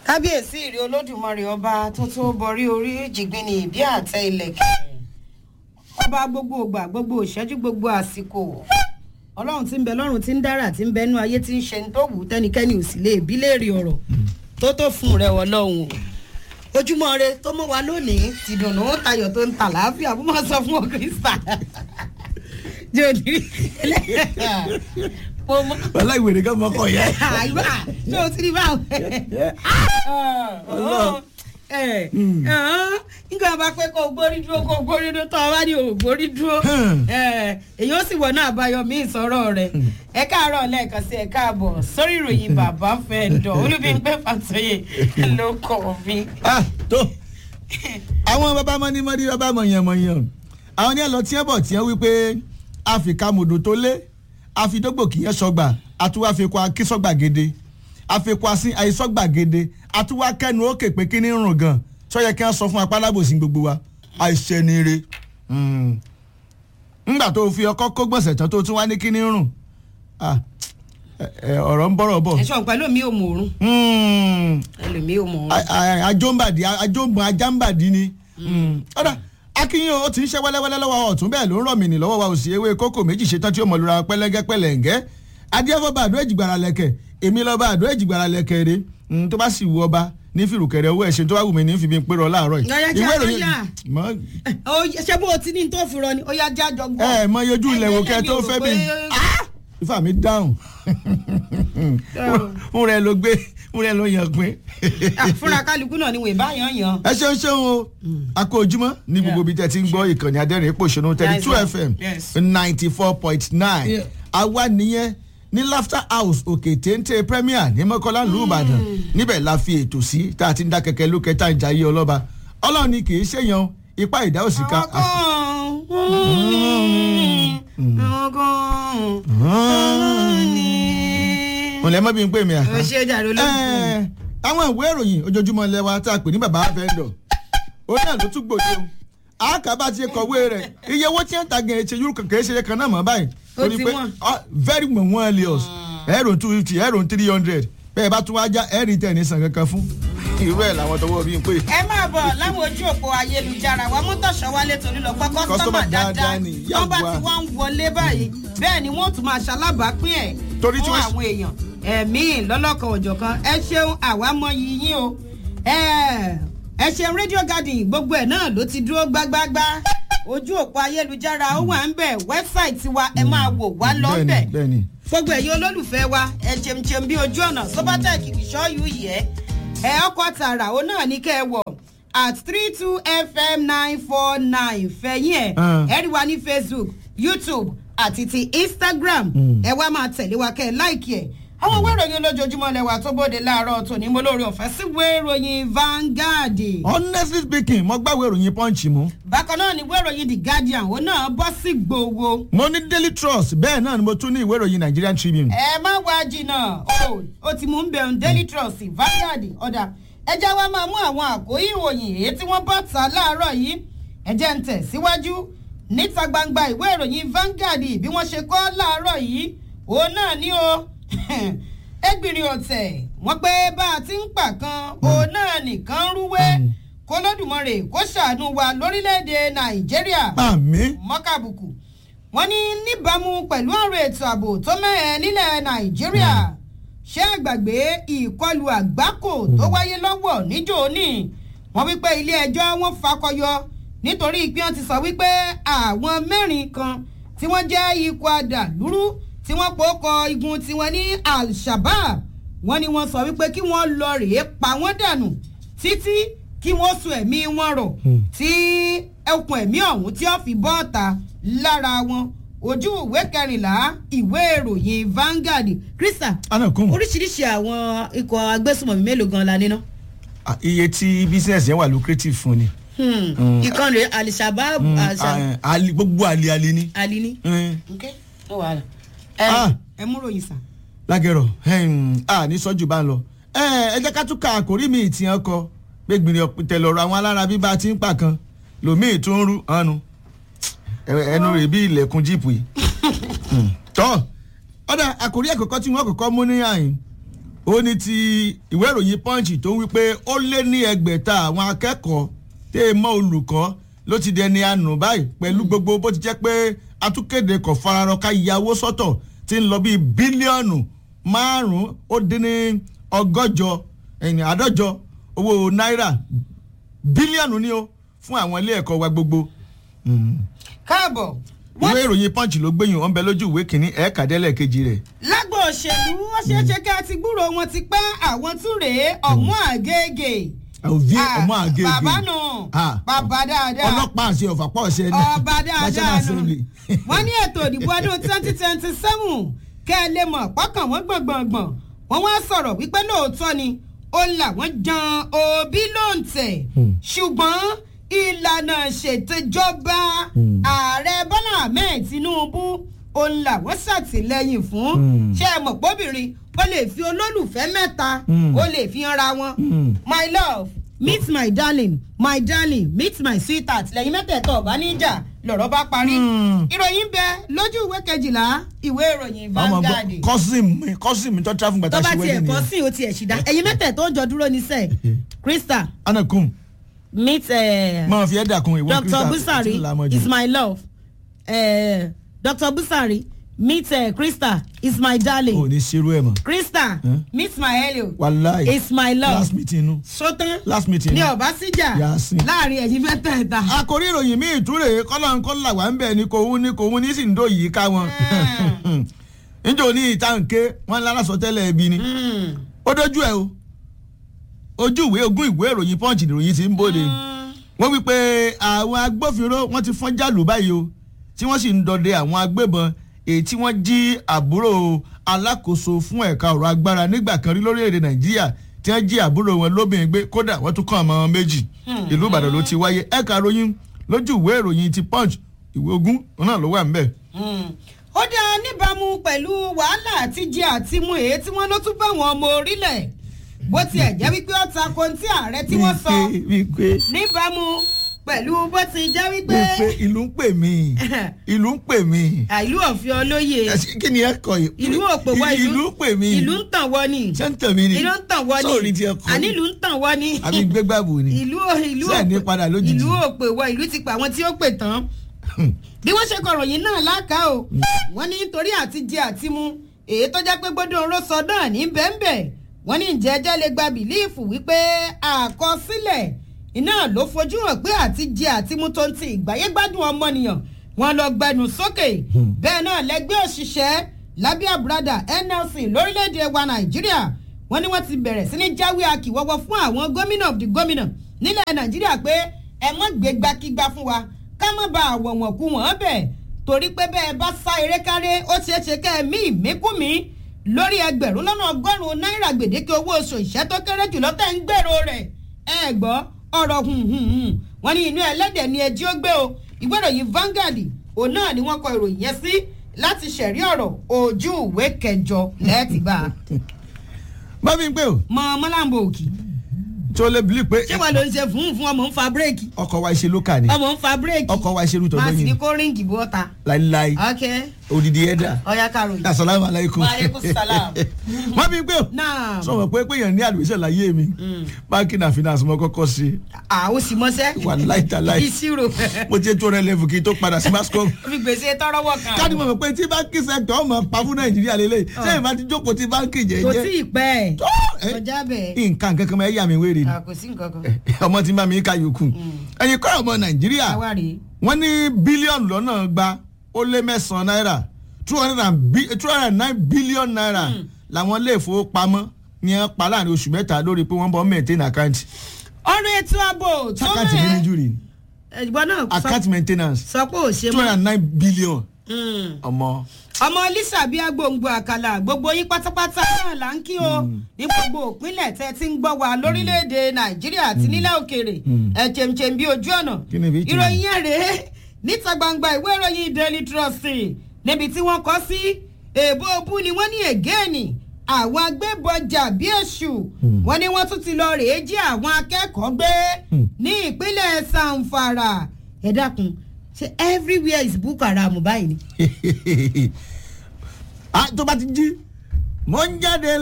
kábíyèsí ìrè olódùmarè ọba tó tó borí orí jìgbìnì ìbí àtẹ ilẹ̀kẹ̀ ọba gbogbo ògbà gbogbo ìṣẹ́jú gbogbo àsìkò ọlọ́run tí ń bẹ lọ́run tí ń dára tí ń bẹ nú ayé tí ń ṣe ní tó wù ú tẹ́nikẹ́ni ò sì lè bí léèrè ọ̀rọ̀ tó tó fún rẹ ọlọ́run o ojúmọ́ rẹ tó mọ́ wa lónìí tìdùnnú tayọ̀ tó ń tà láàfíà fún máa sọ fún ọ kírísítà jòdì mo mọ wàhálà ìwèrè kan mọ kọ yẹ. àìbá ṣé o ti rí báwọn. nígbà bá pé kó o gbórí dúró kó o gbórí dúró tó o bá ní o gbórí dúró èyí ó sì wọ náà àbáyọ mí ìsọ̀rọ̀ rẹ̀ ẹ káàárọ̀ lẹ́ẹ̀kan sí ẹ káàbọ̀ sórí ìròyìn bàbá fẹ́ dọ̀ olúbíńpẹ́ fàtọ́yè ló kọ̀ mí. tó àwọn bàbá mọ́nímọ́ní bàbá mọ̀yànmọ̀yàn àwọn ní ẹ lọ tí ẹ bọ̀ tí ẹ wí pé àfikàmùdù tó lé àfidógbò kìí sọgbà àtúwàfikọ akísọgbà gèdè àfikọ asín àìsọgbà gèdè àtúwà kẹnu òkè pé kí ní rùn gan sọyẹ kí wọn sọ fún apálábòsí gbogbo wa àìṣẹnire ńgbà tó fi ọkọ kó gbọ̀nsẹ̀ tán tó tún wá ní kí ní rùn ọ̀rọ̀ ń bọ̀rọ̀ bọ̀. ẹ̀ṣọ́ pẹ̀lú mi ò mọ̀ òórùn ẹlòmíì ò mọ̀ òórùn. ajóńbàdì ajóńbọn ajáńbàdì ni ọ̀dà akínyìn o ti ń ṣe wẹ́lẹ́wẹ́lẹ́ lọ́wọ́ ọ̀tún bẹ́ẹ̀ ló ń rọ̀ mí ní lọ́wọ́ wa òsì ewé kókò méjì ṣetán tí ó mọ̀ lura pẹ́lẹ́gẹ́ pẹ́lẹ́ǹgẹ́ adíẹ́fọ́ bá àdó èjìgbàrà lẹ̀kẹ̀ èmi lọ bá àdó èjìgbàrà lẹ̀kẹ̀ rè tó bá sì wù ọba ní fìrùkẹ̀rẹ̀ owó ẹ̀ṣẹ̀ tó wà wù mí ní fi mi pé rọ láàárọ̀ yìí. Ọ̀yá jẹ́ àlọ́yà. mọ ṣé bó o ti ní tó fi rọ ni ó yá jájọ gbọ́. ẹ mọ yọjú ilẹ̀ wò kẹ́ tó fẹ́ bí ifá mi dáhùn ń rẹ ló gbé ń rẹ ló yàn pé. fúnra kálukú náà ni wèé bá yan yan. ẹ ṣeun ṣeun o a kó ojúmọ́ ní gbogbo ibi tẹ́ ti ń gbọ́ ìkànnì adẹ́rìn pòṣónú thirty two Yes, fm yes. ninety four point nine Yeah. àwa nìyẹn ní laughter house òkè téńté premier ní mọ́kànlá ìlú ìbàdàn níbẹ̀ la fi ètò sí tá a ti ń dá kẹ̀kẹ́ lókè tá a ń jayé ọlọ́ba ọlọ́run ni kì í ṣèyàn ipá ìdá òsì ká. àwọn kan àwọn kan ní. ọ̀lẹ́ mọ́ bí n pè mí à. o ṣe jàre olóògùn. Ẹ, àwọn ìwé ìròyìn ojoojúmọ́ lẹ́wà tá a pè ní bàbá vendor ó náà ló tún gbòde o àkàbà ti kọ̀wé rẹ̀ iye owó tí ń ta gẹ̀ẹ́ ṣe yúrù kẹ̀kẹ́ ṣe kan náà mọ̀ báyìí Ó ti wọ́n. ah, very mọ̀ wọ́n elios ẹ̀rọ two fifty ẹ̀rọ three hundred bẹ́ẹ̀ bá tún wá já ẹ̀rì tẹ̀ ní sàn kankan fún irú ẹ̀ làwọn tọwọ́ bí n pè. ẹ máa bọ̀ láwọn ojú òpó ayélujára wa mọ́tòṣọ́ wálé torí lọ pé kọ́sọ́mà Customer dáadáa dáadáa ni, wọ́n bá yàgbá. ti wá ń wọlé báyìí bẹ́ẹ̀ ni wọ́n tún máa ṣalábàápín ẹ̀ Torí tí fún wọ́n- àwọn èèyàn ẹ̀mí lọ́lọ́kan òjọ̀kan ẹ ṣeun àwa mọ yíyín o ẹ ẹ ṣeun rédíò garden gbogbo ẹ̀ náà ló ti dúró gbágbágbá ojú òpó ayélujára ó wà ń bẹ̀ wẹ́bsáìtì wa ẹ máa wò wá lọ́bẹ̀ bẹ́ẹ̀ni bẹ́ẹ̀ni gbogbo ẹ̀yin olólùfẹ́ wa ẹ jẹmjẹm bí ojú ọ̀nà sobatec ìṣọ́yù yẹ ẹ ọkọ̀ tààrà ó náà ní kẹ́ ẹ wọ̀ at three two fm nine four nine fẹ̀yìn ẹ̀ Ah. ẹ rí wa ní facebook youtube àti ti instagram ẹ wá máa tẹ̀lé wa kẹ́ ẹ láìkí ẹ̀ àwọn ìwé ìròyìn olójoojúmọ́ lẹ́wà tó bóde láàárọ̀ tòní mo lórí ọ̀fẹ́ sí ìwé ìròyìn vanguard honestly speaking mo gbàwé ìròyìn punch mú bákan náà ni ìwé ìròyìn the guardian ó náà bọ́ sí gbowó mo ní daily trust bẹ́ẹ̀ náà ni mo tún ní ìwé ìròyìn nigerian tribune. ẹ má wá jìnnà o ó ti mú un bẹ̀rùn daily trust vanguard ọ̀dà ẹjẹ́ wa máa mú àwọn àkóyí ìròyìn èyí tí wọ́n bọ́ ta láàárọ̀ yìí ẹjẹ́ ń tẹ̀ síwájú níta gbangba ìwé ìròyìn vanguard bí wọ́n ṣe kọ́ láàárọ̀ yìí òun náà ní o ẹgbìnrin ọ̀tẹ̀ wọ́n pé bá a ti ń pa kan òun náà nìkan rúwé kólódùmarè kó ṣàánú wa lórílẹ̀‐èdè nàìjíríà àmì mọ́kàbùkù wọ́n ní níbàámu pẹ̀lú ọ̀rọ̀ ètò ààbò tó mẹ́ẹ̀ nílẹ̀ nàìjíríà ṣé àgbàgbé ìkọlù àgbákò tó wáyé lọ́wọ́ níjó ní wọ́n wípé ilé ẹjọ́ wọn fakọyọ nítorí pé wọ́n ti sọ wípé àwọn mẹ́rin kan tí wọ́n jẹ́ ikọ̀ àdàlúrú tí wọ́n pòókọ igun tiwọn ní al-shabab wọ́n ní wọ́n sọ wípé kí wọ́n lọ rèé pa wọ́n dànù títí kí wọ́n sun ẹ̀mí wọn rọ̀ tí ẹkùn ẹ̀mí ọ̀hún tí ó fi bọ́ọ̀ta lára wọn ojú ìwé kẹrìnlá ìwé ìròyìn Vanguard krista anakun oríṣiríṣi àwọn ikọ̀ agbésùmọ̀mí mélòó gan la níná. Ah, iye tí business yẹn wà lucrative fún ni. ìkànnì alisabab Ah, ali- gbogbo àlè àlè ni. alini. Mm. ok ó wà á Ah. ẹ mú ròyìn sàn. lágẹ̀rọ̀ a ní sọ́jú bá ń lọ. ẹ ẹ jẹ́ ká tún ka àkórí mi ìtì hàn kọ gbẹ̀gbìnrin ọ̀pìtẹ̀ lọ́rọ̀ àwọn alára bíbá ti ń pa kan lòmíì tún ń rú hànú ẹnu rẹ̀ bí ilẹ̀kùn jíìpù yìí. Mm. tọ́ ọ̀dà àkórí ẹ̀kọ́kọ́ tí wọ́n kọ́kọ́ mú ní àyìn ó ní ti ìwé ìròyìn punch tó ń wípé ó lé ní ẹgbẹ̀ta àwọn akẹ́kọ̀ọ́ tẹ́ ẹ mọ́ olùkọ́ ló ti dẹni àánú báyìí pẹ̀lú gbogbo bó ti jẹ́ pé atúkéde kò fararọ ká yàwó sọ́tọ̀ ti ń lọ bíi bílíọ̀nù márùn-ún ó dín ní ọgọ́jọ ẹ̀yìn àádọ́jọ owó náírà bílíọ̀nù ni ó fún àwọn ilé ẹ̀kọ́ wa gbogbo. káàbọ̀ ìwé ìròyìn punch ló gbẹ̀yìn wọn bẹ lójú ìwé kìíní ẹ̀ẹ́kàdẹ́lẹ̀ kejì rẹ̀. lágbo òṣèlú ó ṣeé ṣe kí a ti gbúrò wọn ti pẹ́ àwọn tún rèé ọ̀mú àgègè. òvi Ah, ọmọ àgègè bàbá nù Ah, bàbá dáadáa ọlọ́pàá àti ọ̀fàpọ̀ ọ̀ṣẹ́ ní ọba dáadáa National nù Assembly. wọ́n ní ètò ìdìbò ọdún twenty twenty seven kẹ́ ẹ lè mọ̀ pọ́kàn wọ́n gbọ̀ngbọ̀ngbọ̀n wọ́n wá sọ̀rọ̀ wípé lóòótọ́ ni ó làwọn jan òbí lóǹtẹ̀ Hmm. ṣùgbọ́n ìlànà ṣètìjọba Hmm. ààrẹ bọ́lá ahmed tinubu òun làwọn ṣàtìlẹ́yìn fún Hmm. ṣé ẹ mọ̀ pọ́bìnrin ó lè fi olólùfẹ́ mẹ́ta Hmm. ó lè fi hanra wọn Hmm. my love meet my darling my darling meet my sweetheart lẹ́yìn mẹ́tẹ̀ẹ̀tọ̀ ọ̀bá níjà lọ̀rọ̀ bá parí. Hmm. ìròyìn bẹ lójú ìwé kejìlá ìwé ìròyìn ọmọ Vanguard. gbọ́ kọ́sìm mi kọ́sìm mi tó travel gbàtà tó bá ṣe tiẹ̀ wedding kọ́ yẹn. sí o tiẹ̀ ṣì dá ẹ̀yin mẹ́tẹ̀ẹ̀tọ̀ ń jọ dúró ní sẹ́ẹ̀ Krista anakum meet uh, máa fi ẹ̀dà kun ìwọ Dr. Christa, Busari tí ń la mọ́ jù. is my love uh, Dr. Busari meet uh, Krista is my darling ò ní ṣerú ẹ̀ mọ̀ Krista Hmm? meet my helio wàláì is my love last meeting nu sọtán last meeting ní nu. ọba síjà Yasin. láàrin ẹ̀yin mẹ́tẹ̀ẹ̀ta. àkórí ìròyìn míì túrè kọ́lá ń kọ́lá wà ń bẹ̀ ni kò wún ni kò wún ní sì ń dó yìí ká wọn. níjó ní ìtànké wọn lára sọ tẹ́lẹ̀ ẹbí ni Mm. ó dójú ẹ o ojú ìwé ogún ìwé ìròyìn punch ìròyìn ti ń bóde wọ́n wí pé àwọn agbófinró wọ́n ti fọ́n jálù báyìí o tí wọ́n sì ń dọdẹ àwọn agbébọn èyí tí wọ́n jí àbúrò alákòóso fún ẹ̀ka ọ̀rọ̀ agbára nígbà kan rí lórílẹ̀‐èdè nàìjíríà tí wọ́n jí àbúrò wọn lóbìnrin gbé kódà wọ́n tún kàn ọmọ wọn méjì ìlú ìbàdàn ló ti wáyé ẹ̀ka ròyìn lójú ìwé ìròyìn ti punch ìwé ogún náà ló wà ń bẹ̀. Mm. ó dá níbàámu pẹ̀lú wàhálà àtijẹ àtimu èyí tí wọ́n ló tún bá wọn ọmọ orílẹ̀ bó tiẹ̀ jẹ́ wípé ó ta ko tí ààrẹ tí wọ́n sọ wípé níbàámu pẹ̀lú bó ti jẹ́ wípé wípé ìlú ń pè mí ìlú ń pè mí àìlú ọ̀fìn olóye Ẹ̀sìn kí ni ẹ kọ yìí ìlú òpè wọ ìlú ìlú ń pè mí ìlú ń tàn wọ́ ni ṣé ń tàn mí ni ìlú ń tàn wọ́ ni sóòrì tí ẹ kọ àní ìlú ń tàn wọ́ ni àbí gbégbàbò ni ìlú ìlú Ṣé ẹ̀ ní òpè- padà lójijì? ìlú òpè wọ ìlú ti pa àwọn tí ó pè tán bí wọ́n ṣe kọ̀ròyìn náà láká o wọ́n ní nítorí àti jẹ àti mu èyí tó jẹ́ pé gbọ́dọ̀ oró sọ náà ní bẹ́ẹ̀nbẹ́ẹ̀ wọ́n ní ìjẹ́jẹ́ lè gba bìlíìfù wípé àkọsílẹ̀ iná ló fojú hàn pé àti jẹ àti mu tó ń ti ìgbáyé gbádùn ọmọnìyàn wọn lọ gbẹnu sókè bẹ́ẹ̀ náà lẹ́gbẹ́ òṣìṣẹ́ lábẹ́ àbúradà NLC lórílẹ̀‐èdè wa Nàìjíríà wọ́n ní wọ́n ti bẹ̀rẹ̀ sí ní jáwé akíwọ́wọ́ fún àwọn gómìnà of the gómìnà nílẹ̀ Nàìjíríà pé ẹ mọ́ gbé gbakígbá fún wa ká má ba àwọ̀ wọ̀n kú wọ́n bẹ̀ torí pé bẹ́ẹ̀ bá sá eré káré ó ṣeé ṣe kẹ́ ẹ mí ìmíkúmi lórí ẹgbẹ̀rún lọ́nà ọgọ́rùn-ún náírà gbèdéke owó oṣù ìṣẹ́ tó kéré jùlọ tẹ̀ ń gbèrò rẹ̀ ẹ gbọ́ ọ̀rọ̀ hùhùhùn wọ́n ní inú ẹlẹ́dẹ̀ ni ẹjí ó gbé o ìwé ìròyìn Vanguard òun náà ni wọ́n kọ ìròyìn yẹn sí láti ṣẹ̀rí ọ̀rọ̀ ojú ìwé kẹjọ lẹ́ẹ̀tì bá a. bá mi ń pè o mọ ọmọláǹbò òkì tí o lè bìlí pé ṣé wọn ló ń ṣe fún fún ọmọ ń fa bírèkì ọkọ̀ wa ṣe lókà ni ọmọ ń fa bírèkì ọkọ̀ wa ṣe rútọ̀ máa sì ní lóyìn kó ríǹgì bọ́ta. láíláí ok odidi ẹ̀dá ọ̀ya karòyìn. asalaamu aleykum Wa alaikum salam. bá mi ń pè o náà sọ̀rọ̀ pé pé yẹn ní àlùfíṣẹ́ láyé mi báńkì náà finance mo kọ́kọ́ sí àwọn sì mọ́sẹ́. wà láìtàláì ìṣirò mo ti tó rẹ lẹ́fù kí n tó padà sí mascom fi gbèsè tọrọwọ kan. káàdì mọ̀ pé tí báńkì sẹ́kítọ̀ ọmọ pa fún nàìjíríà lélẹ̀ sẹ́yìn bá ti jókòó tí báńkì kò tí jẹ́jẹ́ ì pẹ́ ẹ̀ tó, ẹ, kọjá bẹ́ẹ̀ nǹkan kankan máa yà mí wéèrè ni Ah, kò sí nǹkan kan. ọmọ tí ń bá mi ká yòókù ẹ̀yin kọ́ ọmọ nàìjíríà àwa rèé. wọ́n ní bílíọ̀nù lọ́nà gba ó lé mẹ́sàn-án náírà two hundred and bi- two hundred and nine billion naira làwọn ilé ìfowópamọ́ ní ẹ pa láàrin oṣù mẹ́ta lórí pé wọ́n bọ́ maintain account ọ̀rọ̀ ètò ààbò tó account ní mẹ́ níjú rí ẹ̀gbọ́n náà sọ- account maintenance sọ pé ò ṣe two hundred mọ́. and nine billion Mm. ọmọ ọmọ lisa bíi agbóǹgbò àkàlà gbogbo yín pátápátá náà là ń kí o ní gbogbo òpínlẹ̀ tẹ́ ti ń gbọ́ wa lórílẹ̀‐èdè nàìjíríà àti nílẹ̀ òkèèrè ẹ̀ chèmchèm bíi ojú ọ̀nà Kí ni bí chèm? ìròyìn yẹn rèé níta gbangba ìwé ìròyìn daily trust níbi tí wọ́n kọ́ sí èèbó obú ni wọ́n ní ègéènì àwọn agbébọjà bíi èṣù wọ́n ní wọ́n tún ti lọ rèé jí àwọn akẹ́kọ̀ọ́ gbé ní ìpínlẹ̀ sanfara ẹ dákun ṣe everywhere is boko haram báyìí ni. Ah, tó bá ti jí mo ń jáde